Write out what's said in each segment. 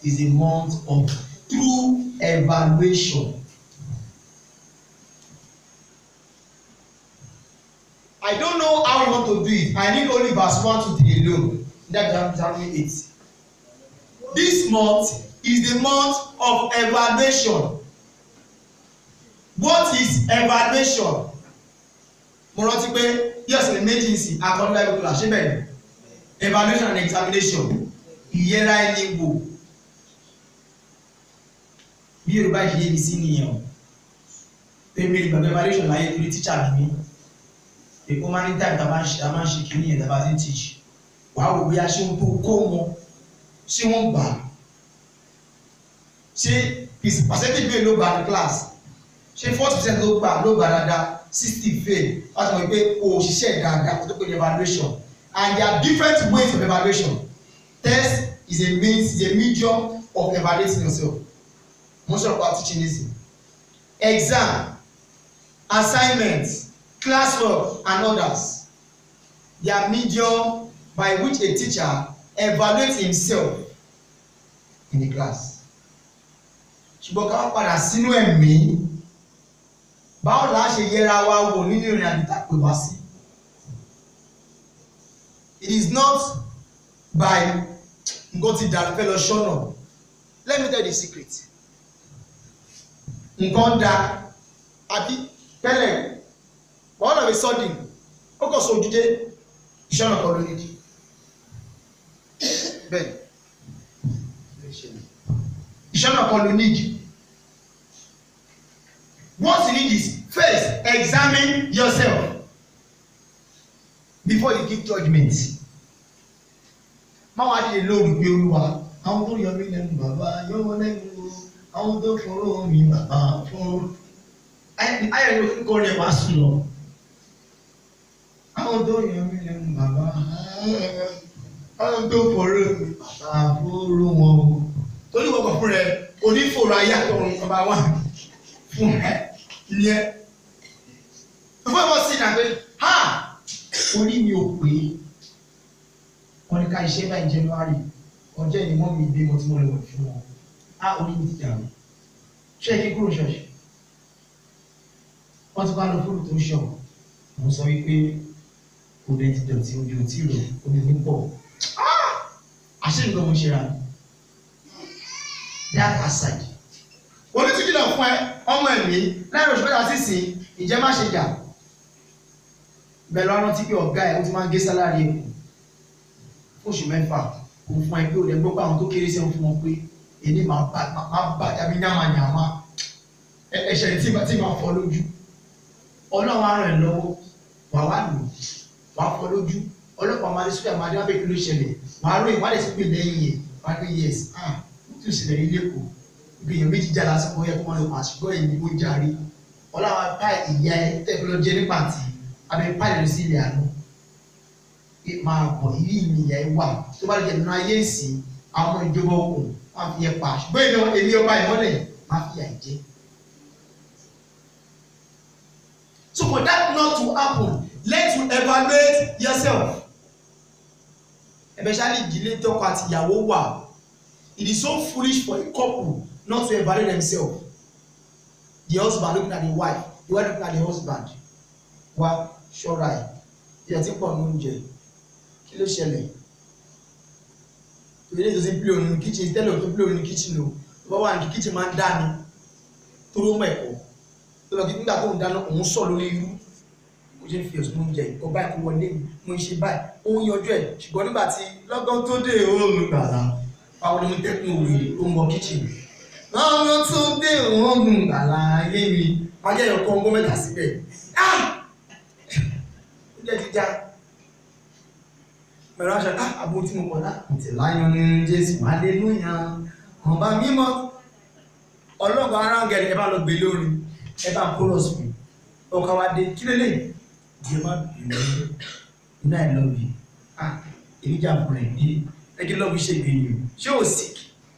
is a month of true evaluation. I don't know how you want to do it. I need only verse one to three alone. That Deuteronomy eight. This month is the month of evaluation. What is evaluation? Mo rántí pé yes ní méjì sí akọ́ni bible class ṣé bẹ́ẹ̀ ni evaluation and examination ìyẹra ẹni wò bí Yorùbá ìṣe yé mi sí nìyẹn o pé mi ìgbàgbọ́ evaluation láyé torí teacher mi mi èkó máa ní time tá a máa ń ṣe a máa ń ṣe kìíní yẹn tá a bá ti ń teach wàá wò bóyá ṣé wọn tó kó wọn ṣé wọn gbà á ṣé percentage bẹ́ẹ̀ ló gbà ní class ṣé forty percent ló gbà ló gbà dáadáa sixty fail láti mọ̀ pé o ṣiṣẹ́ dáadáa kó tó pé ní evaluation and there are different ways of evaluation test is a means is a medium of evaluating yourself mo sọ̀rọ̀ pa teaching easy exam assignment classwork and others they are medium by which a teacher evaluates himself in the class ṣùgbọ́n ká wá padà sínú ẹ̀mí báwo la ṣe yẹra wa wò nínú ìrìn àjò tá a pè wá sí it is not by nǹkan ti dàrú fẹ́ lọ ṣọ́nà let me tell you the secret nǹkan da àbí tẹ́lẹ̀ all of a sudden ó kàn so ojúdé ìṣọ́nà kan ló nídìí bẹ́ẹ̀ ìṣọ́nà kan ló nídìí what you need is first examine yourself before you give judgement máa wá dìde lórí pé olúwa àwọn tó yọ mí lẹ́nu bàbá yọ wọ́n lẹ́nu o àwọn tó fọwọ́ mi bàbá fún ayọ̀ ló ń kọrin ẹ̀ wá sùn lọ àwọn tó yọ mí lẹ́nu bàbá àwọn tó fọwọ́ mi bàbá fúru wọn o torí wọ́n kọ̀ fún rẹ̀ onífòrò ayé àtọ̀run bàbá wà fún ẹ ìyẹn fún ẹ bọ́ sí ìdàgbé ha orí mi ò pé wọ́n ní ká iṣẹ́ báyìí January ọjọ́ ìní mọ́ mi bímọ tí mo lè wọ̀ fún wọn á orí mi ti dàrú ṣé kí kúrò ṣọ́ọ̀ṣì wọ́n ti bá lọ fúrù tó ń ṣọ̀ mo sọ wípé kò dé ti dọ̀tí ojú ò tí ì rò omi ní pọ̀ àṣé nǹkan mo ṣe ra that aside onítìkìlọ̀ fún ẹ ọmọ ẹ̀mí lẹ́yìn oṣù mẹ́ta sísìn ìjẹ́ má ṣe jà bẹ́ẹ̀ lọ́wọ́ rántí pé ọ̀gá ẹ̀ ó ti máa ń gé sálárì ẹ̀ kù oṣù mẹ́fà kò fún ẹ pé ò lè gbọ́ pé àwọn tó kéré sí ẹ̀ ń fún wọn pé èmi máa bá máa bá tàbí nyàmà nyàmà ẹ̀ṣẹ̀ tí tí máa fọ́ lójú ọlọ́run á ràn ẹ́ lọ́wọ́ wà wá lò wà fọ́ lójú ọlọ́pàá máa dé sókè àmàdé wá pé kí ló ṣẹlẹ̀ wà á ròyìn wà á lè tún pè lẹ́yìn yẹn wà á pé yes ah ó tún ṣẹlẹ̀ ní lẹ́kọ̀ọ́ ìgbìyànjú méjì jà lásìkò yẹ kó máa lọ pàṣípọ̀ ẹ̀yìn ó jàre ọlọ́run apá ìyá ẹ tẹ́kọ̀lọ́jẹ́ nípa tí abẹ́ pàdé lọ sí ilẹ̀ àná máa bọ̀ ilé ìnìyà ẹ wà tó bá lè jẹ́ nínú ayé ìsìn àwọn ìjọba okùn máa fi yẹ pa ṣùgbọ́n èmi èmi ọba ìmọ́lẹ̀ máa fi yà jẹ́. So for that not to happen let you evaluate yourself. especially ìdílé tọkọ àti ìyàwó wà it is so foolish for a couple not to evaluate themselves the husband looking at the wife the wife looking at the husband wa ṣọ́ra ẹ̀ ìyá tí pọ̀ ní oúnjẹ kí ló ṣẹlẹ̀ ìwé lẹ́yìn tó ti ń pílò nínú kíchìn tẹ́lẹ̀ tó pílò nínú kíchìn o tó bá wà ní kíchìn máa ń dá ni tó ló mọ̀ ẹ̀kọ́ tó lọ kí nígbà tó ń dáná òun sọ̀ lórí irú mo ṣe ń fi ẹ̀sùn oúnjẹ ìkọ́ báyìí kó wọlé mi mo ń ṣe báyìí ó ń yanjú ẹ̀ ṣùgbọ́n nígbà tí lọ́gán tó dé òun gbàlá báwo ni mo tẹ́kun òwìrì tó ń wọ kíchìn lọ́gán tó dé òun gbàlá ayé mi wájú ẹ̀yọ̀ kan ọgbọ́n mẹ́ta síbẹ̀ ah oúnjẹ ti já pẹ̀lú aṣọ ká àbò tí mo pọ̀ náà ǹtẹ̀ láyọ̀ ní jésù hallelujah ọba mímọ́ ọlọ́gbọ̀n arángẹ̀rẹ̀ ẹ bá lọ gbé lórí ẹ bá chorus mi ọkà wa dé kí lélẹ̀ jẹ́ má bínú iná ẹ̀ lọ́ọ̀bì ah èyíjà bùrẹ̀ dé ẹgbẹ́ lọ́ọ̀bì ṣe gbìyànjú ṣé ò sick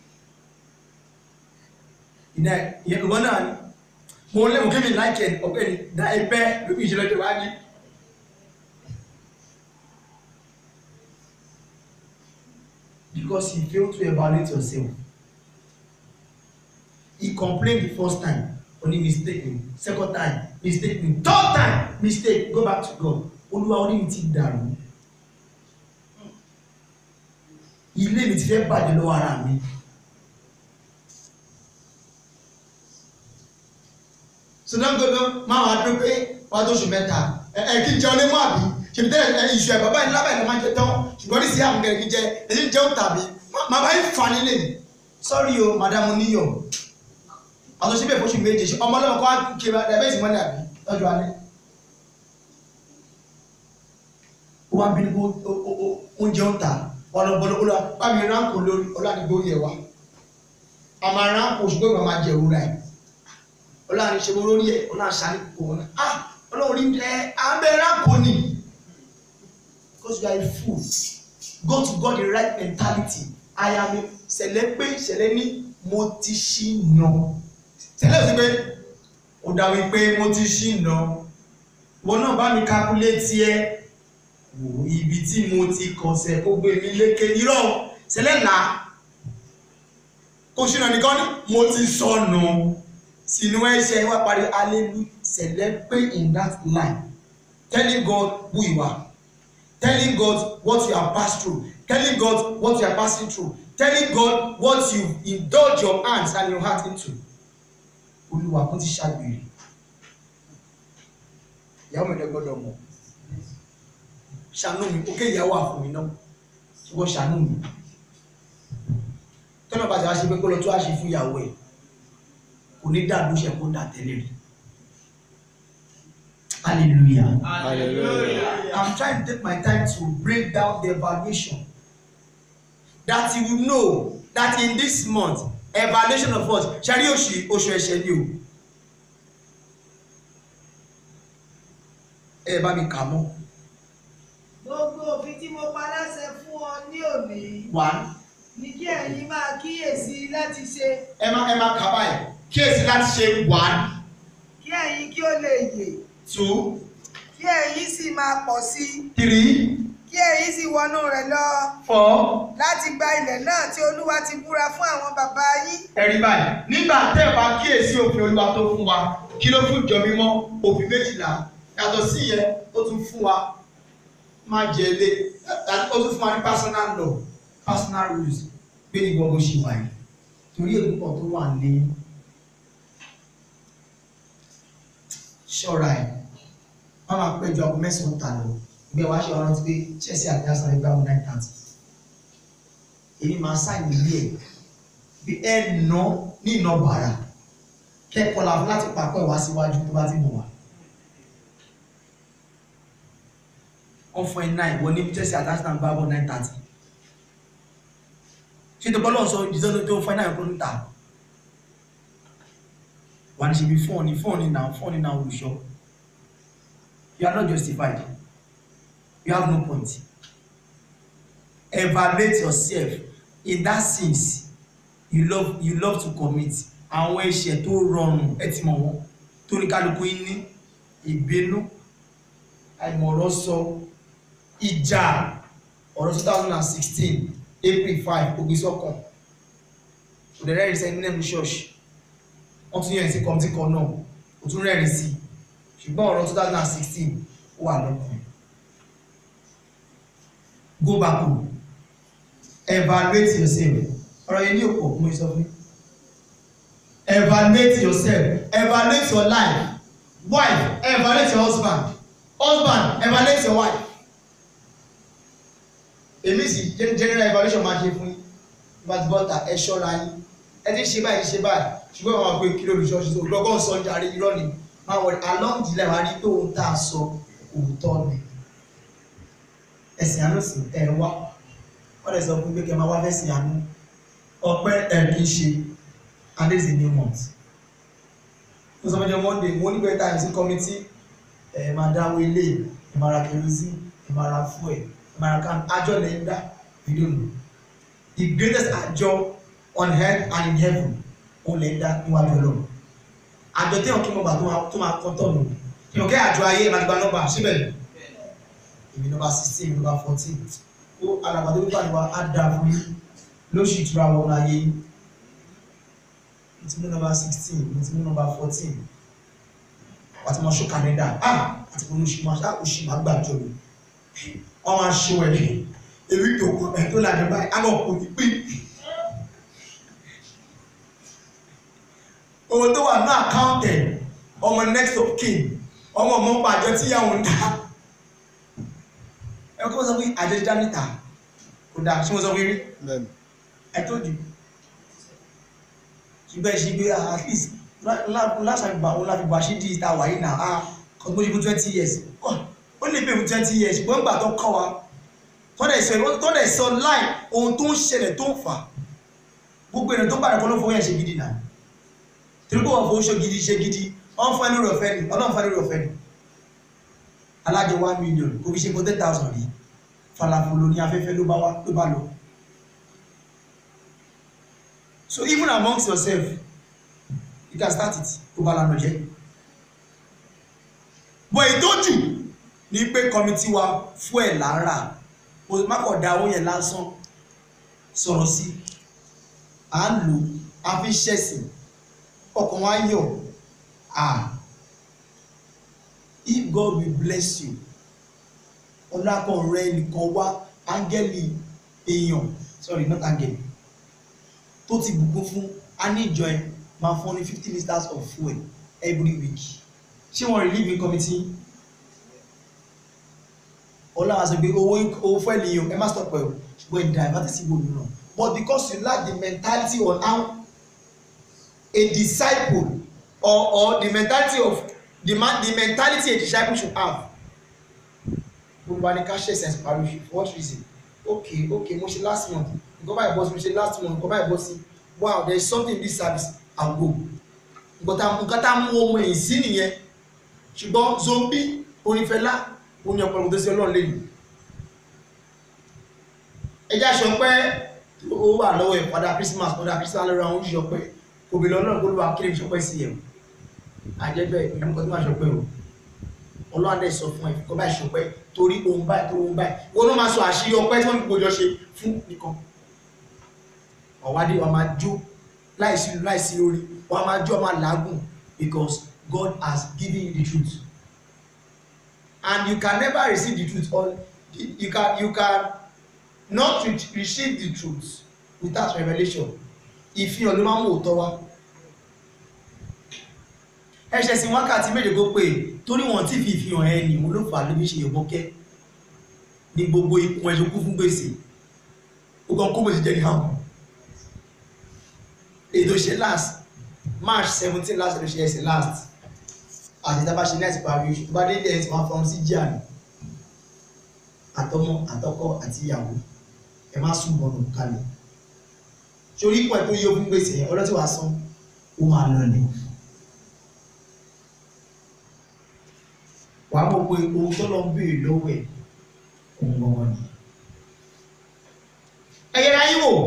iná ìyẹn ìwọ náà ni mo lé mo kébì láìkẹ́ ọ̀gbẹ́ni dá ẹgbẹ́ lóbi ìṣẹ̀lẹ̀ wájú. because you fail to evaluate yourself complain the first time oní mistake ni second time mistake ni third time mistake go back to God olúwa orí mi ti dàrú ilé mi ti fẹ́ bàjẹ́ lọ́wọ́ ara mi sọdọ́gbọ́dọ́ máa wá dúró pé wá tó oṣù mẹ́ta ẹ ẹ kí n jẹun lé mọ́ àbí ṣèbí tẹ́lẹ̀ ẹ ìṣù ẹ̀ bàbá yìí lábẹ́ ẹ̀ ló máa jẹ tán ṣùgbọ́n ní sí àwọn kẹrẹ kí n jẹ èyí ń jẹun tàbí má bá yín fa nílé mi sọ́rí o madamu níyọ̀ àtúnṣe bẹ́ẹ̀ fóṣù méje ṣe ọmọ ọlọ́mọ kọ́ wá kí ẹ bẹ́ẹ̀ sì mọ́lẹ̀ àbí lọ́jọ́ alẹ́ ó wá bínú kó oúnjẹ ń ta ọlọ́bọlọ́ ọlọ́ bá mi ránkò lórí ọlọ́àdìgbò yẹ wa àmà ránkò ṣùgbọ́n ìgbà máa jẹ òwúrà ẹ̀ ọlọ́run ṣe wọ́n lórí ẹ̀ ọlọ́run ṣàní kò wọ́n náà ah ọlọ́run rí ẹ abẹ́rẹ́ kò ní because you are a fool go to God the right mentality I am a ṣẹlẹ̀ pé ṣẹlẹ̀ ní mo ti ṣì nà ṣẹlẹ̀ sí pé ó dá wípé mo ti ṣì nà wọn náà bá mi calculate ẹ wò ibi tí mo ti kọsẹ̀ kó gbé mi lékè irọ́ ṣẹlẹ̀ là kó ṣìnà nìkan ní mo ti sọnù. So sínú ẹ̀ṣẹ̀ wá parí hallelujah celebrate in that line telling God who you are telling God what you have passed through telling God what you are passing through telling God what you indulge your hands and your heart into olúwa kún ti ṣàgbèrè ìyàwó mi lè gbọ́dọ̀ mọ̀ ṣàánú mi òkè ìyàwó àfún mi náà ṣùgbọ́n ṣàánú mi tọ́nà bàjẹ́ wá ṣe pé kó lọ tó wá ṣe fún ìyàwó ẹ̀ kò ní dà lóṣẹ kó dà tẹ́lẹ̀ rí hallelujah Hallelujah. i'm trying to take my time to break down the evaluation that you will know that in this month evaluation of what ṣẹ́rí oṣù oṣù ẹ̀ṣẹ̀ ni o ẹ bá mi kà mọ́ Gbogbo òfin tí mo pa láṣẹ fún ọ ní òní one ni kí ẹ̀yin máa kíyèsí láti ṣe ẹ má ẹ má kà báyìí kíyèsí láti ṣe one kí ẹ̀yin kí ó lè yè two kí ẹ̀yin sì máa pọ̀ sí i three kí ẹ̀yin sì wọnú rẹ̀ lọ four láti gba ilẹ̀ náà tí Olúwa ti búra fún àwọn bàbá yín. ẹ̀rí báyìí nígbà tẹ́ ẹ̀ bá kíyèsí òfin olúwa tó fún wa kí ló fún ìjọ mímọ́ òfin méjìlá yàtọ̀ sí yẹn ó tún fún wa má jẹ ilé ó tún fún wa ní personal law personal rules pé ní gbogbo ṣì wà yìí torí èkúpọ̀ tó wà ní ṣọ́ra ẹ̀ wọ́n máa péjọ ọkọ̀ mẹ́sàn-án tà lọ ìgbé wa ṣe ọ̀rọ̀ ti pé Chelsea àti Arsenal gbá wọn nine thirty èmi máa sáìn ilé ẹ̀ bí ẹ nà ní ìnà bàrà kẹ́kọ̀ọ́ la fún láti pàpọ̀ ìwá síwájú tó bá ti mọ̀ wá. wọ́n fún ẹ nine wọ́n ní Chelsea àti Arsenal gbá wọn nine thirty ṣé tó bọ́lọ̀ sọ ìdíjọ́ tó fún ẹ nine kúrò níta wà ní ṣe bí fọ́ọ̀nì fọ́ọ̀nì náà fọ́ọ̀nì náà olùṣọ́ you are not justified you have no point evaluate yourself in that sins you love you love to commit àwọn ẹ̀ṣẹ̀ tó rọrùn ẹ ti mọ̀ wọ́n tó ní kálukú yín ní ìbínú àìmọ̀rọ̀ sọ ìjà ọ̀rọ̀ two thousand and sixteen april five ògbésọ́kàn òdẹ̀rẹ́ ìrìnsẹ̀ ní ẹ̀mí ṣọ́ọ̀ṣì wọ́n tún yẹn sí kọ́mítì kan náà ó tún rẹ́rìn sí ṣùgbọ́n ọ̀rọ̀ two thousand and sixteen ó wà lọ́kàn go back home evaluate yourself ọ̀rọ̀ yẹn ní òpó mo sọ fún yín evaluate yourself evaluate your life wife evaluate your husband husband evaluate your wife èmi sì general evaluation máa ṣe fún yín bá ti bọ́ta ẹ ṣọ́ra yín ẹ ti ṣe báyìí ṣe báyìí ṣùgbọ́n àwọn àgbẹ̀ kí lórí ṣọ́ọ̀ṣì tó gbọ́ngàn sọ jàre irọ́ ni máa wọ̀ along the line wá rí pé ohun tá a sọ òótọ́ ni ẹ̀sìn àánú sì ẹ̀ wá wọ́n lè sọ fún pé kẹ́ máa wá fẹ́sìn àánú ọpẹ́ ẹ̀ kì í ṣe and this is a new month mo sọ fẹ́jọ́ monday mo ní better time sí committee ẹ̀ máa dáwọ́ ilé ẹ̀ máa ra kerosene ẹ̀ máa ra fuel ẹ̀ máa ra can àjọ lẹ́yìn dá you don't know the greatest àjọ on earth and in heaven òun lẹ́yìn dá níwájú ọlọ́run àjọ téèyàn kí mo gbà tó máa kọ́ tọ̀ nù èèyàn kẹ́ àjọ ayé máa gba nọ́mbà síbẹ̀ èmi nọ́mbà sixteen èmi nọ́mbà fourteen ó alàgbàdo wípé àdìwá á dáa fún yín lóṣù ìtura wọn láyé yín mo ti mú nọ́mbà sixteen mo ti mú nọ́mbà fourteen wà á ti mọ ṣó kàlẹ́ndà ah àti mo ní oṣù máa ṣá oṣù máa gbàjọ mi wọ́n máa ṣó ẹ̀ èmi tó kọ ẹ̀ tó lànà báyìí á lọ kò ní pín owó tó wà ní àkáǹtẹ̀ ọmọ next of kin ọmọ ọmọ pàjọ tíyàwó ń dá ẹ kọ́ sọ pé àjọ dá níta kò dáa ṣé mo sọ pé rí bẹ́ẹ̀ni I told you ṣùgbọ́n ṣe gbé at least last time òun láti bá ṣe di ìta wáyé náà ah kò tó ṣe fún twenty years ó lè pè fún twenty years ṣùgbọ́n gbà tó kọ́ wa tọ́lẹ̀ sọ tọ́lẹ̀ sọ láì ohun tó ń ṣẹlẹ̀ tó ń fà gbogbo ènìyàn tó padà kọ́ ló fowó yẹn ṣe gidi náà torí pé wọ́n fowó ṣe gidi ṣe gidi wọ́n fún ẹni rọ̀fẹ́ ni ọlọ́run fún ẹni rọ̀fẹ́ ni alájọ one million kò fi ṣe kó ten thousand rí falafolo ní afẹ́fẹ́ ló bá wá ló bá lọ so even amongst yourself you can start it tó bá lànà jẹ́ bọ̀ ìtọ́jú ní pé kọ́mítì wa fún ẹ̀ lára o má kọ̀ da owó yẹn lásán sọ̀rọ̀ sí à ń lò a fi ṣẹ̀sìn ọkàn wa yọ̀ ah if God will bless you ọlọ́kàn rẹ nìkan wá áńgẹ́lì èèyàn sorry not áńgẹ́lì tó ti bùkún fún a ní ìjọ ẹ máa fún ní fifty litres of fuel every week ṣé wọn relieve in committee ọlọ́run àti pé owó owó fún ẹ̀lìyàn ẹ má stop ẹ̀ o ṣùgbọ́n ẹ̀ divert sí ibò mìíràn but because you lack the mentality on how a disciple or or the mentality of the man the mentality a disciple should have gbogbo ani ká ṣe sense parish for what reason okay okay mo ṣe last month nǹkan báyìí bọ́ sí mo ṣe last month nǹkan báyìí bọ́ sí wow there is something in this service i will go nǹkan tá nǹkan tá mú ohun ẹ̀yìn sí nìyẹn ṣùgbọ́n zombi onífẹ́lá oní ọ̀pọ̀lọpọ̀ tó sí ọlọ́run lẹ́yìn ẹjá ṣọpẹ́ ó wà lọ́wọ́ ẹ̀ padà christmas padà christmas lọ́rọ̀ àwọn oṣù ọpẹ́ kò bèèrè ọlọ́run kó ló wà kílè ṣọpẹ́ sí ẹ̀ àjẹbẹ́ ìlú nǹkan tó máa ṣọpẹ́ o ọlọ́run dẹ̀ sọ fún ẹ̀ kọ́ báyìí ṣọpẹ́ torí ohun báyìí tó ohun báyìí wọn ló máa sọ àṣírí ọpẹ́ tí wọ́n fi gbòjọ ṣe fún nìkan ọ̀wádìí wa máa jó láìsí láìsí lórí wa máa jó wa máa làágùn because God has given you the truth and you can never receive the truth or you can you can not re receive the truth without revelation ìfihàn ló máa ń mú òótọ́ wá ẹsẹ̀ sí wákàtí méje kó pé torí wọn tí fi ìfihàn ẹ nì wọn ló fà á ló fi ṣe yọ̀bọ́kẹ́ ní gbogbo ikùn ẹ̀ṣọ́ kú fún gbèsè ó kàn kó gbèsè jẹ́ ní hàn ètò ṣe last march seventeen last ló ṣe ẹsẹ̀ last àti ìdábà ṣe next parí oṣù tó bá dé ilé ẹ̀ tí wọ́n fọ́n sí jíà ní àtọmọ àtọkọ àti ìyàwó ẹ má sùn bọ̀nù kalẹ̀ sórí ipò ẹ̀ tó yẹ ogún gbèsè yẹn ọlọ́tí wàá san ó máa lọ ni wàá mọ̀ pé ohun tó lọ ń béèrè lọ́wọ́ ẹ̀ òun gbọ́ngàn ni ẹ yẹra yín wò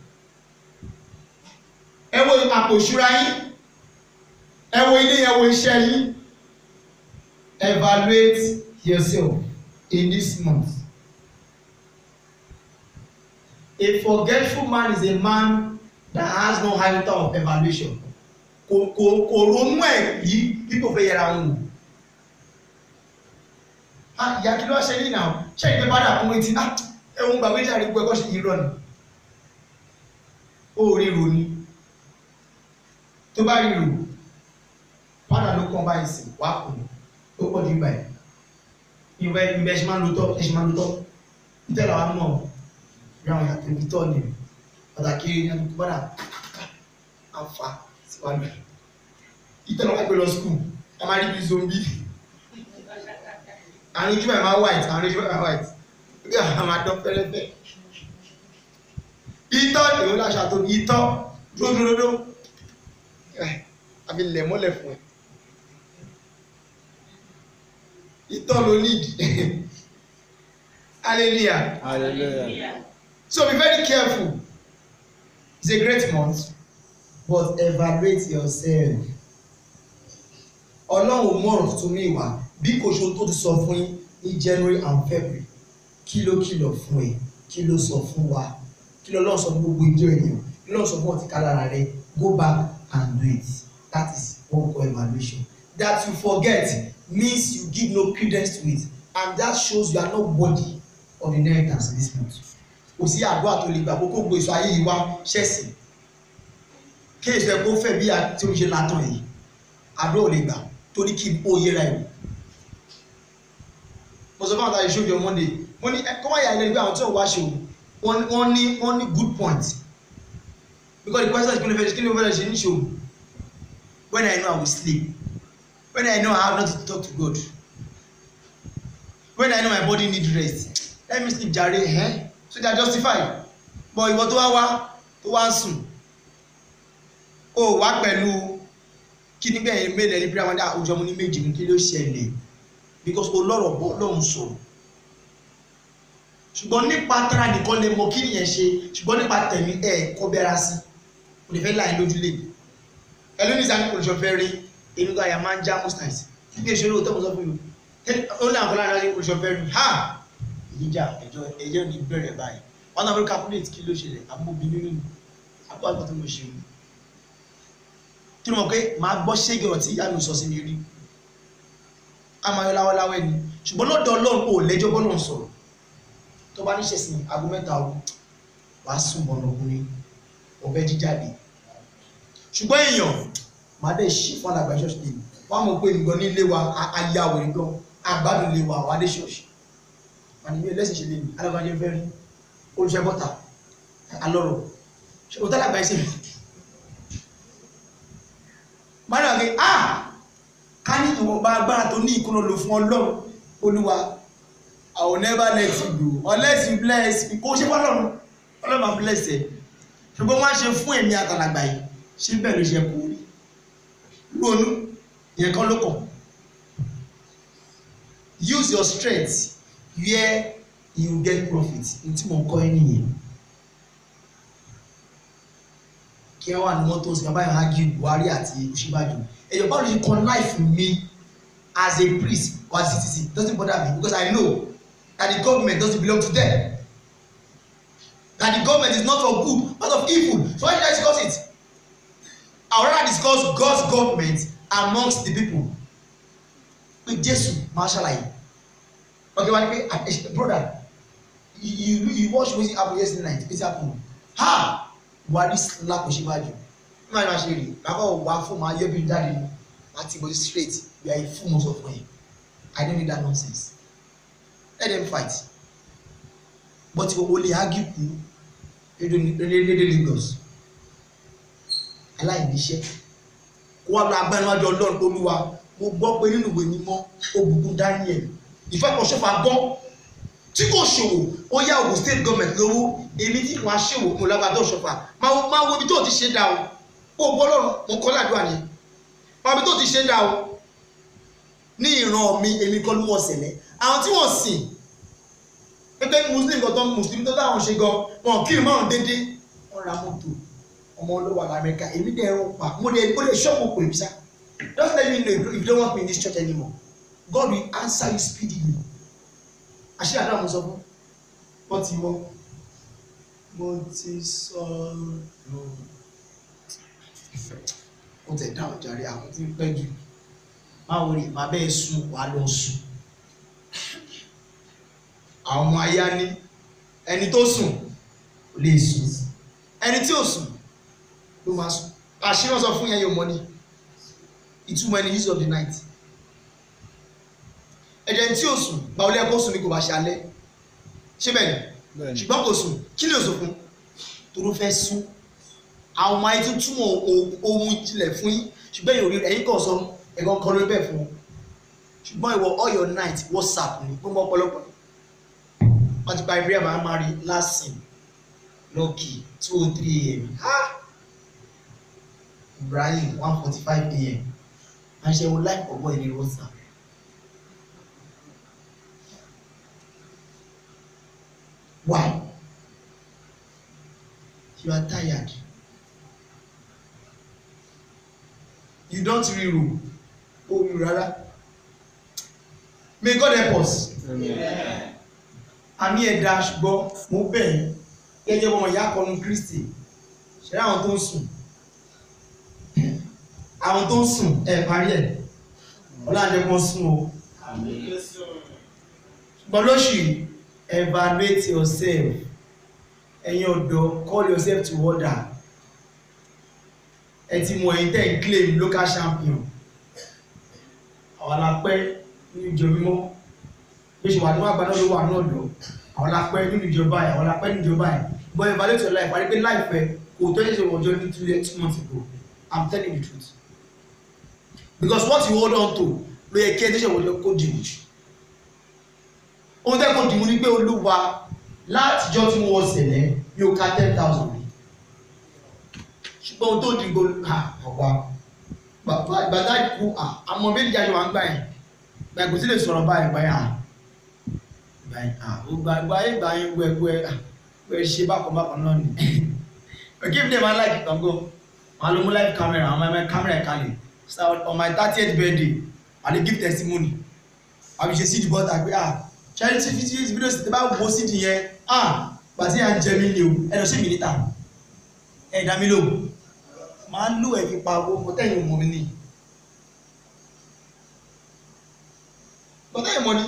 ẹ wo àpò ìṣúra yín ẹ wo ilé ẹ wo iṣẹ́ yín evaluate yourself in this month. A forgetful man is a man that has no iota of evaluation. Kò kò kò ronú ẹ̀ yìí bí kò fẹ́ yẹra ń wò. Ah ìyá kí ló ṣe ní ìnáwó? Ṣé ìgbẹ́ bá dà kún etí? Ah ẹ̀hún gbàgbé jà rí pé ẹ̀kọ́ ṣe yí rọ̀ ni. Ó rí ro ni. Tó bá rí ro, padà ló kàn báyìí sí, wàá kù ó pọ̀ jù báyìí ìwẹ̀ ìbẹ̀ ṣe máa ń lo tọ́ ẹ ṣe máa ń lo tọ́ ìtẹ́ làwa mọ̀ bí àwọn yàtọ̀ ibi tọ́ ni pàtàkì ní àdúgbò bọ́dà àǹfà síwájú ìtẹ́ làwa gbé lọ skul a máa rí bí zombi àwọn ojú ẹ̀ máa white àwọn ojú ẹ̀ máa white bí àwọn máa dán fẹ́rẹ́fẹ́ ìtọ́ ìwé láṣà tó ìtọ́ dúródúródó àfi lẹ̀ mọ́lẹ̀ fún ẹ ìtọ́ ló need hallelujah hallelujah so be very careful it's a great month but evaluate yourself ọlọ́run mú ọ̀rọ̀ tuntun ní ìwà bí kò ṣe tó ti sọ fún yín ní january and february kí ló kìlọ̀ fún ẹ kí ló sọ fún wa kí ló lọ́ọ̀ sọ fún gbogbo ìjọ ènìyàn kí ló sọ fún ọtí kálára rẹ go back and do it that is what we call evaluation that you forget means you give no credence to it and that shows you are not worthy of the inheritance in this month kò sí àdúrà tó lè gbà kó kó gbé èso ayé yìí wá ṣẹ́sìn kí èso ẹ̀ kó fẹ́ bí a tí ó ṣe látàn yìí àdúrà ò lè gbà torí kí ó yẹra ẹ̀ mo sọ fún àwọn àtàlẹ́ ìṣòwò monday mo ní kọ́ wáyà ilé ìgbé àwọn tí wọ́n wá ṣe o wọ́n ní wọ́n ní good point because the question is kí ló fẹ́ kí ló fẹ́ ṣe ní ṣòwò when I know I will sleep when I know I have nothing to talk to God when I know my body need rest let me sleep jare eh? so they are justified but ìwọ tó wá wá tó wá ń sùn ó wá pẹ̀lú kí nígbà yẹn mélòó ẹni bí wọn dá ojú ọmọ ní méjì ní kí ló ṣẹlẹ̀ because olóró bọ́ lóun sọ̀rọ̀ ṣùgbọ́n nípa tara nìkan lè mọ kí nìyẹn ṣe ṣùgbọ́n nípa tẹ̀mí ẹ̀ kọ́ bẹ́ra sí kò lè fẹ́ láì lójú lè ẹlẹ́ni ìsàmì kò lè ṣọfẹ́ rí èmi kan àyà máa ń já most times bí èso lóòótọ́ mo sọ fún mi ó ní àkọlá náà kò lè ṣọfẹ́ rí ha ìyíjà ẹjọ́ ẹjọ́ ní bẹ̀rẹ̀ báyìí wọn náà fẹ́ calculate kí ló ṣẹlẹ̀ àbúbí nínú mi àbúrò àgbà tó mo ṣe mi kí ló mọ̀ pé màá gbọ́ ṣégi ọ̀rọ̀ tí ìyá mi sọ sí mi rí amayọ láwọláwẹ ni ṣùgbọ́n lọ́dọ̀ ọlọ́run kò lẹ́jọ́ bọ́lọ̀ sọ̀rọ̀ tó bá níṣẹ́ sí aago mẹ́ta ọ̀hún wàá sùn bọ̀nà ọkùnrin ọ̀bẹ jíjáde ṣùgbọ́n èèyàn máa dẹ̀ ṣí fún alàgbà ṣọ́ọ̀ṣì lè wọ́n mọ̀ pé nǹkan ní ilé wa ayé àwòrán gan agbádùn ilé wa wàá dé ṣọ́ọ̀ṣì wà ní ilé ẹlẹ́sìn ṣe lè ní alàgbà jẹ́ fẹ́ rí olùṣẹ́ bọ́tà alọ́rọ̀ ṣe òtá alàgbà ẹsẹ̀ mi máa dà pé ah ká ní ìwọ̀nba agbára tó ní ìkúnná lò fún ọlọ́run olúwa I will never let you go unless you bless me kó ṣe fọlọ́run ọlọ́run máa bless ẹ ṣùgbọ́n wọ́n á ṣe fún èmi àtàlàgbà yìí ṣé bẹ́ẹ̀ ló ṣe kó rí ronú ìyẹn kan ló kàn use your strength where you get profit ní tí mo kọ́ ẹ nìyẹn kí ẹ wà ní mọ́tò sí bàbá yẹn á gí Buhari àti Òṣìbàjò ẹ̀yọ̀ báwo ló ṣe kan life me as a priest or as a citizen doesn't bother me because I know that the government doesn't belong to them that the government is not for good but of evil so why should I discuss it I would rather discuss God's government amongst the people pé Jésù máa ṣàlàyé okay wá ní pé brother you you you watch wetin happen yesterday night wetin happen ha Buhari slap Òṣìbàjò nígbà tí wọ́n ṣe rí bàbá ò wá fún ma yọ bí jáde ní àti ìbò straight you are a fool most of them I don't need that nonsense let them fight but o lè argue kú lédè Lagos aláìníṣẹ́ kó wá lọ agbẹ́nuwájú Ọlọ́run Olúwa mo gbọ́ pé nínú ìwé mímọ́ ó bùkún Daniel ìfẹ́kọ̀ọ́sọ́fà gbọ́ tí kò ṣòwò ó yá Ògùn state government lówó èmi tí wọ́n á ṣòwò mo lágbàdo ṣọ̀fà máa wo ibi tó ti ṣe dá o ó gbọ́ lọ́rùn mo kọ́ ládùúgbà ni máa ibi tó ti ṣe dá o ní ìran mi èmi kọ́ ló wọ́n ṣẹlẹ̀ àwọn tí wọ́n sìn gẹ́gẹ́ muslim kan tó ń muslim tó táwọn ṣe gan wọn kí n máa dédé wọ́n ra mọ́tò ọmọ olówó àlọ́ amẹ́ríkà èmi dẹ̀ ẹ̀rọ pa mo dẹ̀ mo dẹ̀ ṣọ́ọ̀bù pè mí sá just let me know if you don't want me in this church anymore God will answer you speedily àṣírí àdúrà mo sọ fún wọ́n ti wọ́ mo ti sọ̀rọ̀ ó tẹ̀ dáhùn jàre àwọn tí ń pẹ́ jù máa wọlé máa bẹ́ẹ̀ sùn wà lọ sùn àwọn ọmọ ayá ní ẹni tó sùn kò lè sùn ẹni tí ò sùn ló máa sùn àṣírí wọn sọ fún yẹn yóò mọ ní ìtumọ̀ ẹni use of the night ẹ̀jẹ̀ tí ò sùn báwo lẹ́yìn kó sùn ní kò bá ṣe alẹ́ ṣé bẹ́ẹ̀ ni ṣùgbọ́n kò sùn kí ló sọ fún toró fẹ́ sùn àwọn ọmọ ayé tó túmọ̀ ohun ìjìnlẹ̀ fún yín ṣùgbọ́n èyí ò rí ẹ̀yìn kan sọ ẹ̀gbọ́n kan ló bẹ̀ fún un ṣùgbọ́n ìwọ all your night whatsapp ni gbogbo ọ̀pọ̀lọpọ̀ wọ́n ti pa ibrahim amari last scene lucky two oh three am ha ibrahim one forty five am àṣẹwò life ọgbọ́n ìní whatsapp. Why? You are tired. You don't rírò orí rárá. May God help us. Àmì ẹ̀dá ṣùgbọ́n mo bẹ̀ yín gẹ́gẹ́ bọ́mọ ìyá kọnu Kristi. Ṣẹ̀rẹ́ àwọn tó ń sùn. àwọn tó ń sùn ẹ parí ẹ ọlọ́dẹ kan sùn o ṣùgbọ́n lóṣù yìí evaluate yourself ẹ̀yin ọ̀dọ́ call yourself to order ẹ ti mọ ẹ̀yin tẹ́ ń claim local champion àwọn alápẹ́ nínú ìjọ mímọ́ bí ṣe wà ní àgbàdo ló wà náà lọ àwọn alápẹ́ nínú ìjọba ẹ̀ àwọn alápẹ́ nínú ìjọba ẹ̀ but evaluate your life wà ní pé láìpẹ́ kò tó ṣẹ̀ṣẹ̀ wọ̀jọ́ ní two years two months ago i'm telling you the truth because what you hold on to ló yẹ kí ẹ ṣẹ̀ṣẹ̀ wọ̀jọ́ kó dìbò jù ohun tẹ́ kó dìbò ní pé olúwa látijọ́ tí mo wọ sẹ̀lẹ̀ mi ò ka ten thousand rí ṣùgbọ́n ohun tó dìbò ha ọ̀wá bàbá ìgbàdá ikú àmọ́ méjì jáde wà ń gbà yẹn gbà kò sí lè sọ̀rọ̀ báyìí gbà yẹn gbà yẹn ó gbà gbà yẹn gbà yẹn gbẹgbẹ gbẹ ṣe bákan bákan náà ni okay if dem ma like it go ma lo mu live camera ma ma camera ẹ kalẹ̀ so on my thirtieth birthday i dey give testimony àbí ṣe sí ìdìbò tàbí ah charity video video sì ti bá wo sí di yẹn ah gbàtí à ń jẹ mí ni o ẹ lọ sí mi níta ẹ dá mi lóhùn máa ń lò ẹ fi pa owó mo tẹ̀yìn mọ̀ mi ni mo tẹ̀yìn mọ̀ ni.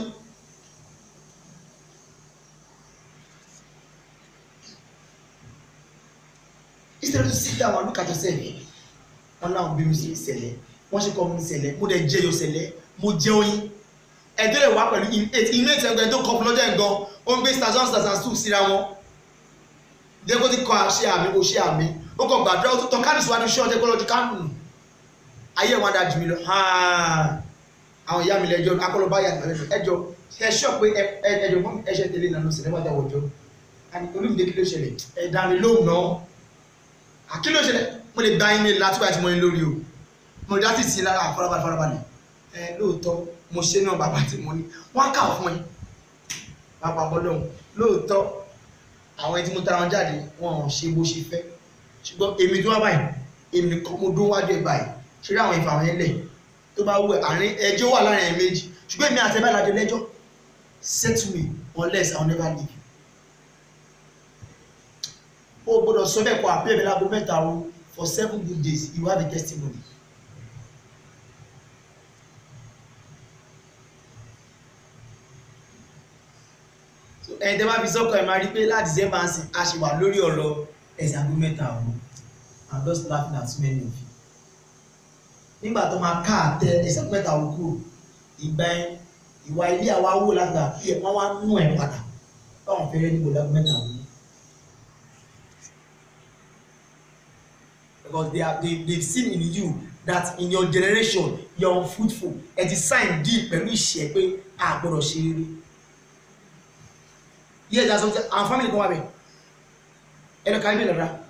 instead to sit down and look at yourself wọn náà bí mi sí ìṣẹ̀lẹ̀ wọn ṣe kọ mi ìṣẹ̀lẹ̀ mo dẹ̀ jẹ́ yọ ìṣẹ̀lẹ̀ mo jẹ́ oyin ẹjọ́ lè wá pẹ̀lú inú ètò ẹgbẹ́ tó kọ́ fún lọ́jọ́ ẹ̀gan ó ń gbé stars one stars and two síra wọn dẹ́gbó ti kọ́ àṣẹ àmì kò ṣe àmì ó kọ́ gbàdúrà ó tó tọ́ káàdì síwájú ṣé ọjọ́ kọ́lọ́jú káàdì nù ayé wọn dájú mi lọ àwọn ìyá mi lẹ́jọ́ akọ́lọ́ bá yàtọ̀ lẹ́jọ́ ẹjọ́ ẹ ṣọ́ pé ẹjọ́ fún ẹṣẹ́ tẹ̀lé ìlànà sinimá dáwọ̀ ọjọ́ olùdíje kí ló ṣẹlẹ̀ ẹ̀dá mi lóhùn náà àkí ló ṣẹlẹ̀ mo lè gba email láti wáyé tí mo ní lórí o mo lè dátì sí lára àfọlábalẹ̀ farabalẹ̀ ẹ lóòótọ́ mo ṣe náà bàbá tí mo ní wọ́n kà fún ẹ bàbá bọ́lọ́hún lóòótọ́ àwọn ẹni tí mo tara wọn jáde wọn ò ṣe bó ṣe fẹ́ ṣùgbọ́n èmi tó wá báyìí èmi kan mo dún wájú ẹ báyìí ṣe rí àwọn ìfà wọn lẹ̀ tó bá wù ẹ àárín ẹjọ́ wà láàrin ẹ méjì ṣùgbọ́n èmi àti ẹ bá lajọ lẹ́jọ́ settle me unless I will never leave o gbọ́dọ̀ sọ bẹ́ẹ̀ kọ àpé mi lágbo mẹ́ta o for seven good days you have a testimony. ẹ̀yin tẹ́ bá fi sọ́kọ̀ ẹ̀ máa rí pé láti december sí a ṣe wà lórí ọ̀rọ̀ ẹ̀sìn àgbo mẹ́ta o i'm just laughing at so many of you. nígbà tó máa ká àtẹ ẹ̀sìn àgbo mẹ́ta o kúrò ìgbà yẹn ìwà ilé àwa wò lágbà kí ẹ̀ wọ́n wá nú ẹ̀ padà báwọn fẹ́rẹ́ níbo lágbo mẹ́ta o. because they are they they seen in you that in your generation you are unfruitful ẹ ti sign deal pẹ̀lú ìṣẹ́ pé a gbọ́dọ̀ ṣe rere yes that's something our family kan wà bẹ̀ ẹnu kan ibẹ̀ lọ́dà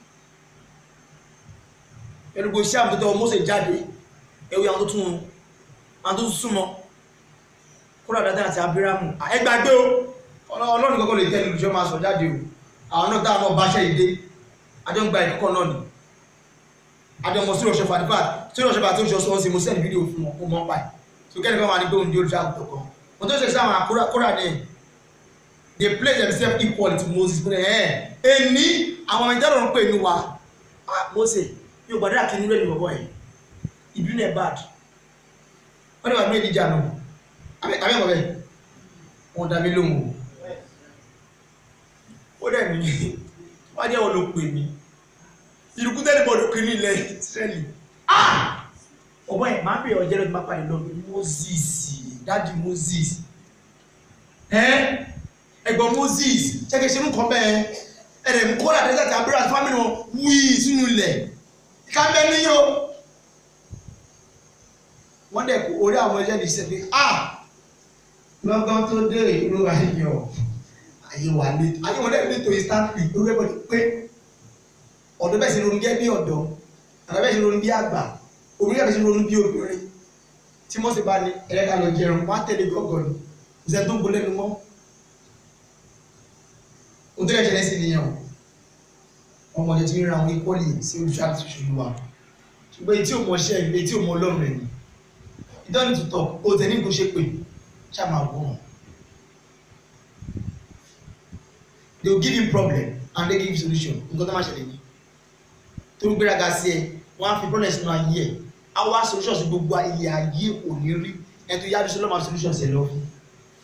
ẹnu gbogbo iṣẹ́ àmì tó tọ́ Mósè jáde ẹwì àwọn tó tún wọn àwọn tó tún súnmọ́ kúrò àdáta àti Abírámù ẹgbàgbé o ọlọ́run kọ́kọ́ lè tẹ́lẹ̀ olùṣọ́ máa sọ jáde o àwọn náà táwọn náà bá ṣẹ́ ìdé àjọ ń gba ìkọ́kọ́ náà ni adọmọ sí ọ̀ṣọ́fà nípa tí ọ̀ṣọ́fà tó ń ṣe ọ̀ṣọ́ sí mo sẹ́ni fídíò fún wọn kó mọ́ pa ẹ̀ so kẹ́ni kan wà ní pé òun di olùṣọ́ àgùntàn kan mo tó ṣe sí àwọn àkúrà ní they play themselves equal to Moses pé ẹ̀ ẹni àwọn ọmọ ìjọba ń pè ní wa Mose yóò gbàdúrà kí nírò ìbọ̀bọ̀ ẹ̀ ìbínú ẹ̀ bad wọ́n ní wà ní ìdíjà náà àbí ẹ̀mọ̀ bẹ́ẹ̀ wọ́n dá mi lóhùn ó dẹ̀ ní wọ́n jẹ́ wọn ló pè mí ìrùkú tẹ́lẹ̀ bọ̀dọ̀ kiri ní ilẹ̀ Ísírẹ́lì ọ̀bọ̀ ẹ̀ máa ń bèèrè ọjọ́ lọ́dún máa pàdé lọ́dún Moses dáàdi Moses ẹ̀gbọ́n Moses ṣẹ́kẹ̀ ṣe ń kọ́ bẹ́ẹ̀ ẹ̀rẹ̀ ń kọ́ láti ẹ̀sẹ̀ àbúrò àti fámìlì wọn wí sínú ilẹ̀ ká bẹ́ẹ̀ níyó wọ́n dẹ̀ kó orí àwọn ẹlẹ́ni ṣe pé ah lọ́gán tó dé ìlú ayọ̀ ayé wà ní ayé wọn dẹ̀ ní tòyí stanley lórí ẹ̀bọ̀dì pé ọ̀dọ́ bẹ́ẹ̀ sì ronú gẹ́ bí ọ̀dọ́ àtàbẹ́ bẹ́ẹ̀ sì ronú bí àgbà obìnrin bẹ́ẹ̀ sì ronú bí obìnrin tí wọ́n sì bá ní ẹ̀rẹ́ka lọ jẹun wọ́n á tẹ̀lé gọ́gọ́ ni ìṣẹ́ tó ń bolẹ́ nu mọ́ ohun tó yẹ ṣẹlẹ̀ sí nìyẹn o ọmọdé tí ń ra àwọn ikọ́lì sí olùṣọ́ àti ṣùgbọ́n wa ṣùgbọ́n etí ò mọ ṣẹ́ ìlú etí ò mọ ọlọ́run ẹ̀ ni you don't need to talk o tẹ̀ ní nǹkan ṣe pé ṣáà máa wọ̀ wọ́n they will give you problem and they give you solution nǹkan tó máa ṣẹlẹ̀ yìí tó ń gbéraga sí ẹ wọ́n á fi problem sínú ayé ẹ á wá solution sí gbogbo ilé ayé ò ní rí ẹni tó yára sí lọ́mọ solution sí ẹ lọ fún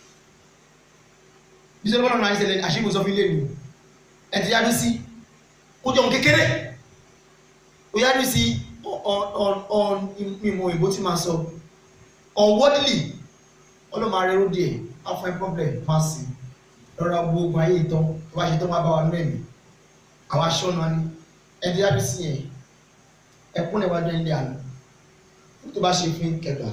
bí sọ́dọ̀ bọ́lá náà ń ṣẹlẹ̀ àṣírí sọ fún ilé mi ẹni tó yára sí kó jẹun kékeré ó yára sí on ìmọ̀ òyìnbó tí máa sọ unworthily ọlọ́mọ arẹ́rú díẹ̀ á fún ẹ problem máa sì lọ́ra gbogbo ayé ìtàn tó bá ṣe tán wá bá wa nú ẹ̀mí àwọn aṣọ náà ni ẹni tó yára sí yẹn ẹkún lè wájú ilé àná tó bá ṣe fún kẹgbà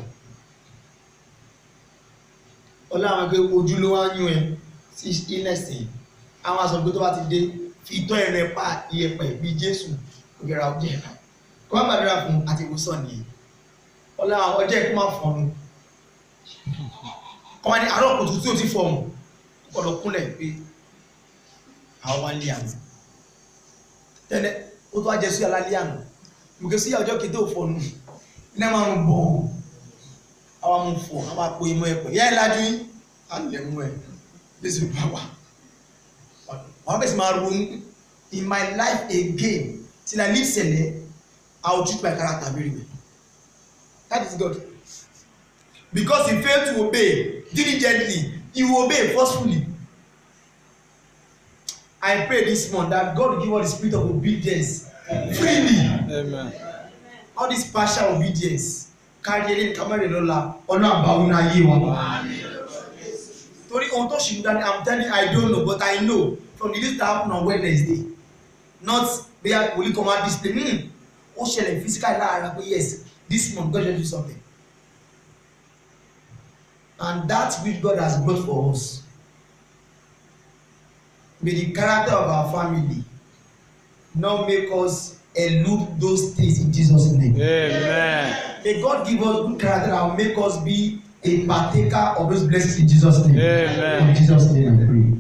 ọlọ́run pé ojú ló wá ń yún ẹ sí ilẹ̀sìn àwọn aṣọ pé tó bá ti dé fi tọ́ ẹ̀rẹ̀ pa iyẹ̀pẹ̀ bí jésù ògèrà ọjọ́ ẹ̀ka kó má gbàdúrà fún àti ìwòsàn nìyẹn ọlọ́run ọjọ́ ẹ̀kú máa fọ̀nù ọmọ ní àárọ̀ kùtù tí ó ti fọ̀mù ọ̀dọ̀ kúnlẹ̀ pé àwọn wá ń lé àná tẹ́lẹ̀ ó tó wá jẹ sí alálẹ́ àná mùkẹ́ sí ọjọ́ kété òfònù iná máa ń bọ̀ àwọn amú fò àwọn àpò ìmọ̀ ẹ̀pọ̀ yẹ́ ìlàjú yìí á lè mú ẹ̀ lẹ́sì bá wà wọ́n bẹ̀sì máa ronú in my life again till I leave sẹ̀lẹ̀ I will treat my character very well that is God because he failed to obey diligently he will obey forcefully I pray this month that God will give us the spirit of obedience freely Amen. all this partial obedience kárí eléyìí kámẹ́rì lọ́la ọ̀nà àbáwọn ayé wa. torí ohun tó ṣì ń dání i'm telling you i don't know but i know from the list that happen on wednesday not bóyá wòlíì kan máa display hmm ó ṣẹlẹ̀ physically láàárín pé yes this month God just do something and that which God has brought for us may the character of our family not make us elude those things in Jesus name. Amen. May God give us good character that will make us be a partaker of those blessings in Jesus' name. Amen. In Jesus' name I pray.